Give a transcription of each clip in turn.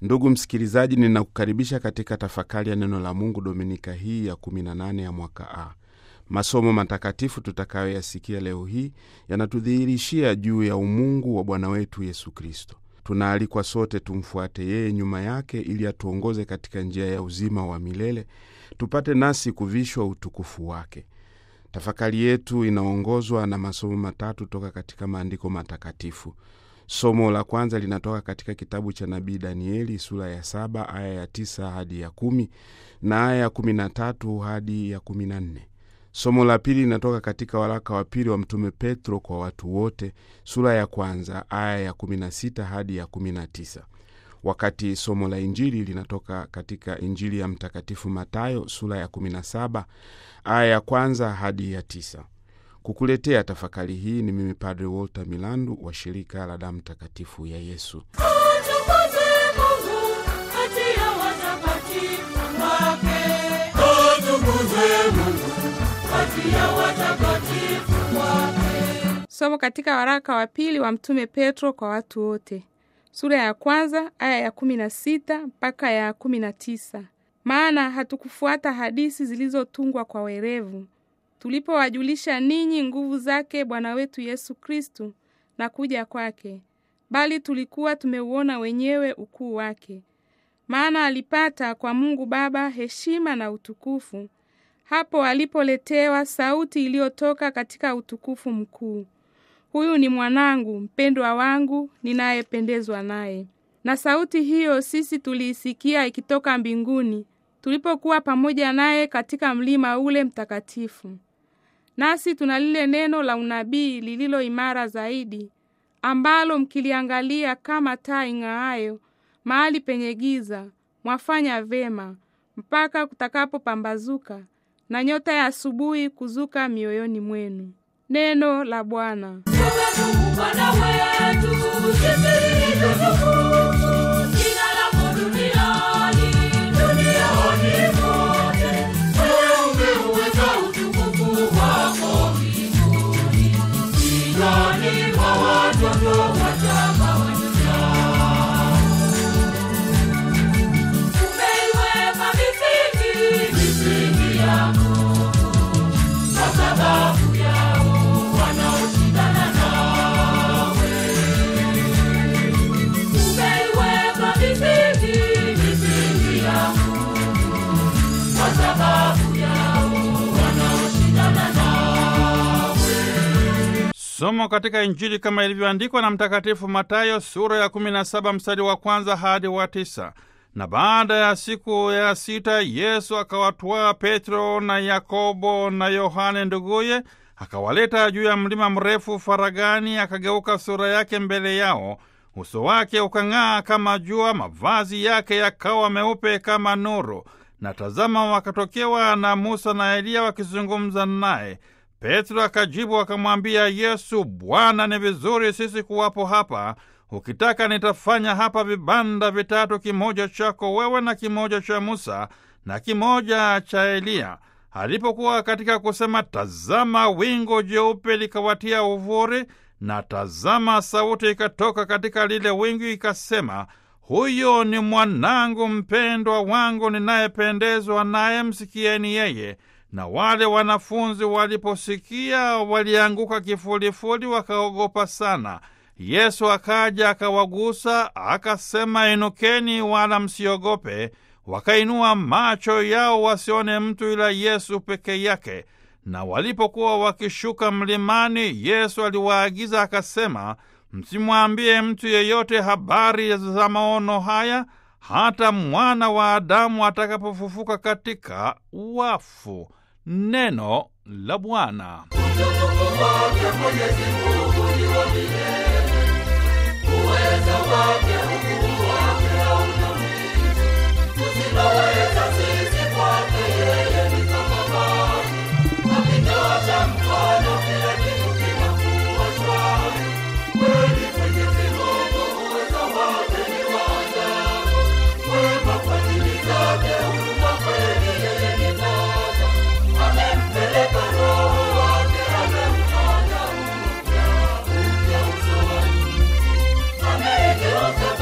Ndugu msikilizaji, ninakukaribisha katika tafakari ya neno la Mungu dominika hii ya 18 ya mwaka A. Masomo matakatifu tutakayoyasikia leo hii yanatudhihirishia juu ya umungu wa Bwana wetu Yesu Kristo. Tunaalikwa sote tumfuate yeye nyuma yake, ili atuongoze katika njia ya uzima wa milele, tupate nasi kuvishwa utukufu wake. Tafakari yetu inaongozwa na masomo matatu toka katika maandiko matakatifu. Somo la kwanza linatoka katika kitabu cha nabii Danieli sura ya saba aya ya tisa hadi ya kumi na aya ya kumi na tatu hadi ya kumi na nne. Somo la pili linatoka katika waraka wa pili wa Mtume Petro kwa watu wote sura ya kwanza aya ya kumi na sita hadi ya kumi na tisa wakati somo la Injili linatoka katika Injili ya Mtakatifu Matayo sura ya 17 aya ya kwanza hadi ya tisa. Kukuletea tafakari hii ni mimi Padre Walter Milandu wa shirika la damu takatifu ya Yesu. Somo katika waraka wa pili wa Mtume Petro kwa watu wote sura ya kwanza aya ya kumi na sita mpaka ya kumi na tisa. Maana hatukufuata hadisi zilizotungwa kwa werevu, tulipowajulisha ninyi nguvu zake Bwana wetu Yesu Kristu na kuja kwake, bali tulikuwa tumeuona wenyewe ukuu wake. Maana alipata kwa Mungu Baba heshima na utukufu hapo alipoletewa sauti iliyotoka katika utukufu mkuu Huyu ni mwanangu mpendwa wangu ninayependezwa naye. Na sauti hiyo sisi tuliisikia ikitoka mbinguni tulipokuwa pamoja naye katika mlima ule mtakatifu. Nasi tuna lile neno la unabii lililo imara zaidi, ambalo mkiliangalia kama taa ing'aayo mahali penye giza, mwafanya vema mpaka kutakapopambazuka na nyota ya asubuhi kuzuka mioyoni mwenu. Neno la Bwana. Somo katika Injili kama ilivyoandikwa na Mtakatifu Matayo sura ya 17 mstari wa kwanza hadi wa tisa. Na baada ya siku ya sita Yesu akawatwaa Petro na Yakobo na Yohane nduguye, akawaleta juu ya mlima mrefu faragani, akageuka sura yake mbele yao, uso wake ukang'aa kama jua, mavazi yake yakawa meupe kama nuru. Na tazama, wakatokewa na Musa na Eliya wakizungumza naye. Petro akajibu akamwambia Yesu, Bwana, ni vizuri sisi kuwapo hapa. Ukitaka nitafanya hapa vibanda vitatu, kimoja chako wewe na kimoja cha Musa na kimoja cha Eliya. Alipokuwa katika kusema, tazama, wingu jeupe likawatia uvuri, na tazama, sauti ikatoka katika lile wingu ikasema, huyo ni mwanangu mpendwa wangu ninayependezwa naye, msikieni yeye. Na wale wanafunzi waliposikia walianguka kifulifuli, wakaogopa sana. Yesu akaja akawagusa, akasema, inukeni, wala msiogope. Wakainua macho yao wasione mtu ila Yesu peke yake. Na walipokuwa wakishuka mlimani, Yesu aliwaagiza akasema, msimwambie mtu yeyote habari za maono haya hata mwana wa Adamu atakapofufuka katika wafu. Neno la Bwana. Amempeleka Roho wake, amemfanya upya upya uso wake.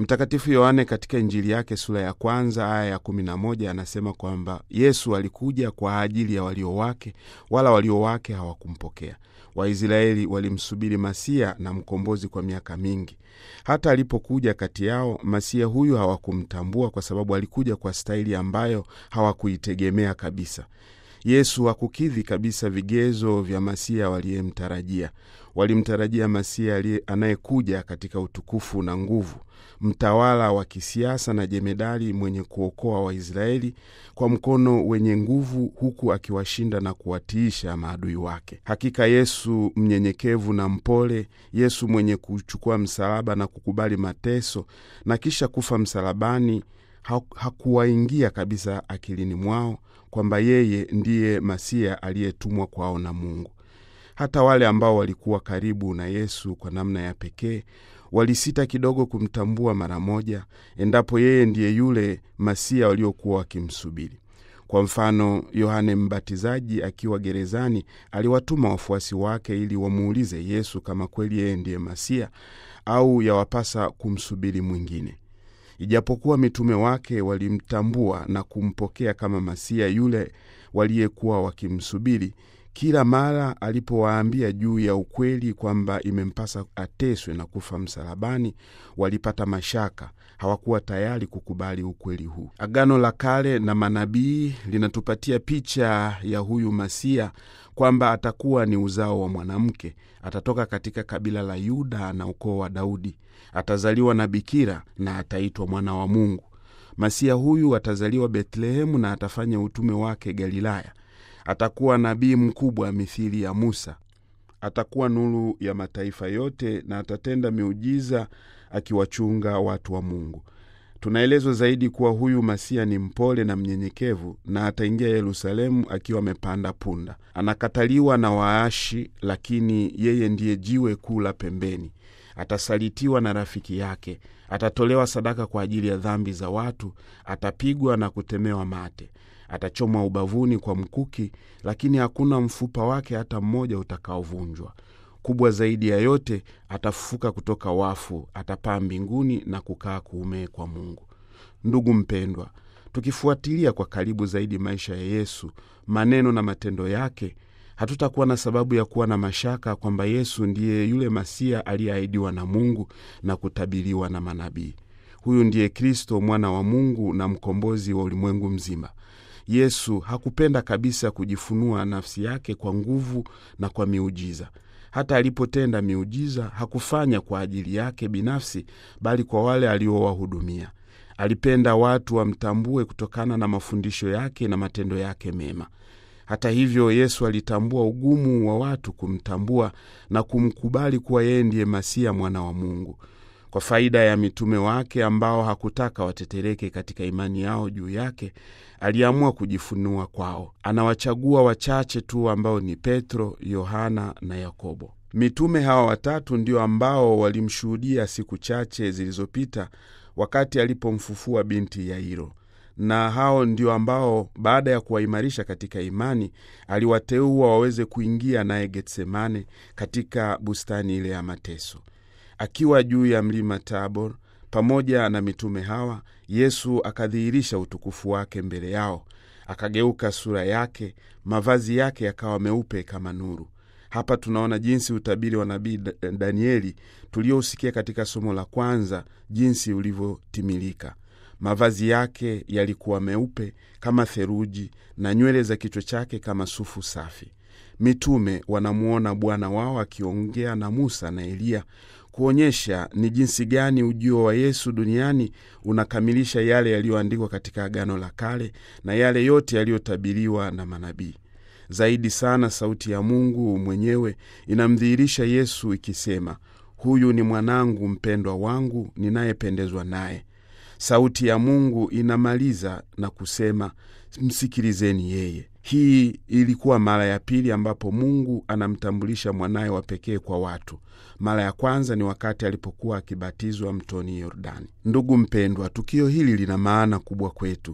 Mtakatifu Yohane katika Injili yake sura ya kwanza aya ya kumi na moja anasema kwamba Yesu alikuja kwa ajili ya walio wake, wala walio wake hawakumpokea. Waisraeli walimsubiri Masia na mkombozi kwa miaka mingi. Hata alipokuja kati yao, Masia huyu hawakumtambua kwa sababu alikuja kwa staili ambayo hawakuitegemea kabisa. Yesu hakukidhi kabisa vigezo vya Masia waliyemtarajia. Walimtarajia Masia anayekuja katika utukufu na nguvu, mtawala wa kisiasa na jemedari mwenye kuokoa Waisraeli kwa mkono wenye nguvu, huku akiwashinda na kuwatiisha maadui wake. Hakika Yesu mnyenyekevu na mpole, Yesu mwenye kuchukua msalaba na kukubali mateso na kisha kufa msalabani, hakuwaingia kabisa akilini mwao kwamba yeye ndiye Masia aliyetumwa kwao na Mungu. Hata wale ambao walikuwa karibu na Yesu kwa namna ya pekee walisita kidogo kumtambua mara moja, endapo yeye ndiye yule Masia waliokuwa wakimsubiri. Kwa mfano, Yohane Mbatizaji akiwa gerezani aliwatuma wafuasi wake ili wamuulize Yesu kama kweli yeye ndiye Masia au yawapasa kumsubiri mwingine. Ijapokuwa mitume wake walimtambua na kumpokea kama Masia yule waliyekuwa wakimsubiri, kila mara alipowaambia juu ya ukweli kwamba imempasa ateswe na kufa msalabani, walipata mashaka, hawakuwa tayari kukubali ukweli huu. Agano la Kale na manabii linatupatia picha ya huyu Masia kwamba atakuwa ni uzao wa mwanamke, atatoka katika kabila la Yuda na ukoo wa Daudi, atazaliwa na bikira na ataitwa mwana wa Mungu. Masia huyu atazaliwa Betlehemu na atafanya utume wake Galilaya. Atakuwa nabii mkubwa mithili ya Musa. Atakuwa nuru ya mataifa yote na atatenda miujiza akiwachunga watu wa Mungu. Tunaelezwa zaidi kuwa huyu Masia ni mpole na mnyenyekevu, na ataingia Yerusalemu akiwa amepanda punda. Anakataliwa na waashi, lakini yeye ndiye jiwe kuu la pembeni. Atasalitiwa na rafiki yake, atatolewa sadaka kwa ajili ya dhambi za watu, atapigwa na kutemewa mate, atachomwa ubavuni kwa mkuki, lakini hakuna mfupa wake hata mmoja utakaovunjwa. Kubwa zaidi ya yote, atafufuka kutoka wafu, atapaa mbinguni na kukaa kuume kwa Mungu. Ndugu mpendwa, tukifuatilia kwa karibu zaidi maisha ya Yesu, maneno na matendo yake, hatutakuwa na sababu ya kuwa na mashaka kwamba Yesu ndiye yule Masia aliyeahidiwa na Mungu na kutabiriwa na manabii. Huyu ndiye Kristo, mwana wa Mungu na mkombozi wa ulimwengu mzima. Yesu hakupenda kabisa kujifunua nafsi yake kwa nguvu na kwa miujiza. Hata alipotenda miujiza hakufanya kwa ajili yake binafsi, bali kwa wale aliowahudumia. Alipenda watu wamtambue kutokana na mafundisho yake na matendo yake mema. Hata hivyo, Yesu alitambua ugumu wa watu kumtambua na kumkubali kuwa yeye ndiye Masia, mwana wa Mungu. Kwa faida ya mitume wake ambao hakutaka watetereke katika imani yao juu yake, aliamua kujifunua kwao. Anawachagua wachache tu ambao ni Petro, Yohana na Yakobo. Mitume hawa watatu ndio ambao walimshuhudia siku chache zilizopita wakati alipomfufua binti Yairo, na hao ndio ambao baada ya kuwaimarisha katika imani aliwateua waweze kuingia naye Getsemane, katika bustani ile ya mateso. Akiwa juu ya mlima Tabor pamoja na mitume hawa, Yesu akadhihirisha utukufu wake mbele yao. Akageuka sura yake, mavazi yake yakawa meupe kama nuru. Hapa tunaona jinsi utabiri wa nabii Danieli tuliousikia katika somo la kwanza, jinsi ulivyotimilika. Mavazi yake yalikuwa meupe kama theluji na nywele za kichwa chake kama sufu safi. Mitume wanamuona Bwana wao akiongea na Musa na Eliya kuonyesha ni jinsi gani ujio wa Yesu duniani unakamilisha yale yaliyoandikwa katika Agano la Kale na yale yote yaliyotabiriwa na manabii. Zaidi sana, sauti ya Mungu mwenyewe inamdhihirisha Yesu ikisema, huyu ni mwanangu mpendwa wangu ninayependezwa naye. Sauti ya Mungu inamaliza na kusema, msikilizeni yeye. Hii ilikuwa mara ya pili ambapo Mungu anamtambulisha mwanaye wa pekee kwa watu. Mara ya kwanza ni wakati alipokuwa akibatizwa mtoni Yordani. Ndugu mpendwa, tukio hili lina maana kubwa kwetu.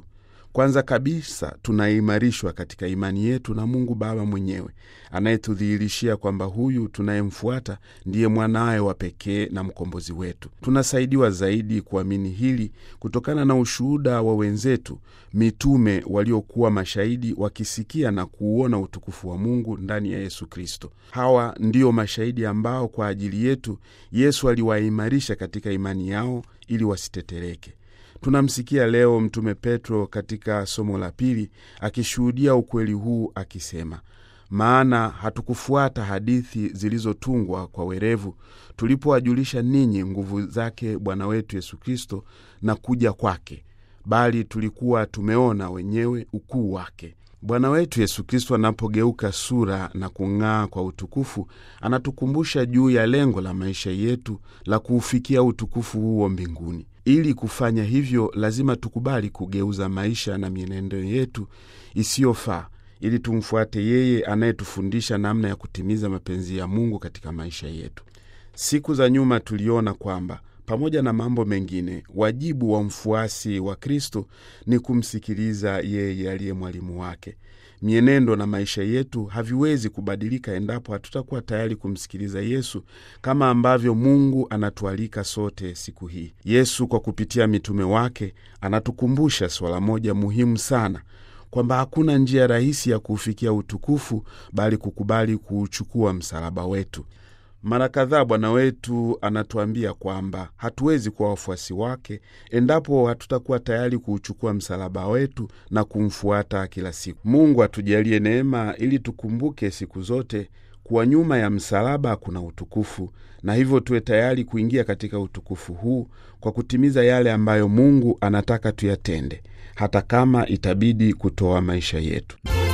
Kwanza kabisa tunaimarishwa katika imani yetu na Mungu Baba mwenyewe anayetudhihirishia kwamba huyu tunayemfuata ndiye mwanawe wa pekee na mkombozi wetu. Tunasaidiwa zaidi kuamini hili kutokana na ushuhuda wa wenzetu mitume waliokuwa mashahidi wakisikia na kuuona utukufu wa Mungu ndani ya Yesu Kristo. Hawa ndio mashahidi ambao kwa ajili yetu Yesu aliwaimarisha katika imani yao ili wasitetereke. Tunamsikia leo Mtume Petro katika somo la pili akishuhudia ukweli huu akisema, maana hatukufuata hadithi zilizotungwa kwa werevu tulipowajulisha ninyi nguvu zake Bwana wetu Yesu Kristo na kuja kwake, bali tulikuwa tumeona wenyewe ukuu wake. Bwana wetu Yesu Kristo anapogeuka sura na kung'aa kwa utukufu, anatukumbusha juu ya lengo la maisha yetu la kuufikia utukufu huo mbinguni. Ili kufanya hivyo, lazima tukubali kugeuza maisha na mienendo yetu isiyofaa ili tumfuate yeye anayetufundisha namna ya kutimiza mapenzi ya Mungu katika maisha yetu. Siku za nyuma tuliona kwamba pamoja na mambo mengine, wajibu wa mfuasi wa Kristo ni kumsikiliza yeye aliye mwalimu wake. Mienendo na maisha yetu haviwezi kubadilika endapo hatutakuwa tayari kumsikiliza Yesu, kama ambavyo Mungu anatualika sote siku hii. Yesu kwa kupitia mitume wake anatukumbusha swala moja muhimu sana kwamba hakuna njia rahisi ya kuufikia utukufu bali kukubali kuuchukua msalaba wetu. Mara kadhaa Bwana wetu anatuambia kwamba hatuwezi kuwa wafuasi wake endapo hatutakuwa tayari kuuchukua msalaba wetu na kumfuata kila siku. Mungu atujalie neema ili tukumbuke siku zote kuwa nyuma ya msalaba kuna utukufu, na hivyo tuwe tayari kuingia katika utukufu huu kwa kutimiza yale ambayo Mungu anataka tuyatende, hata kama itabidi kutoa maisha yetu.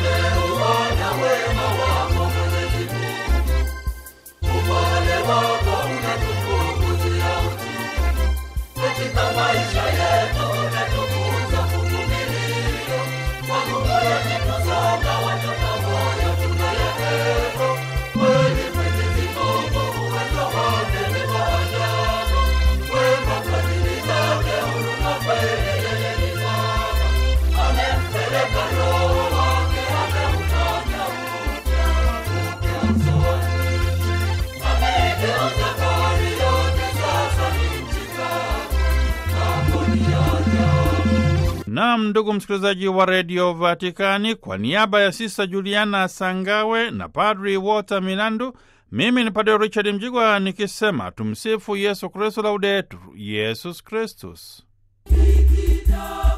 Nam, ndugu msikilizaji wa redio Vatikani, kwa niaba ya Sista Juliana Sangawe na Padri Walter Milandu, mimi ni Padri Richard Mjigwa nikisema tumsifu Yesu Kristu, laudetur Yesus Kristus.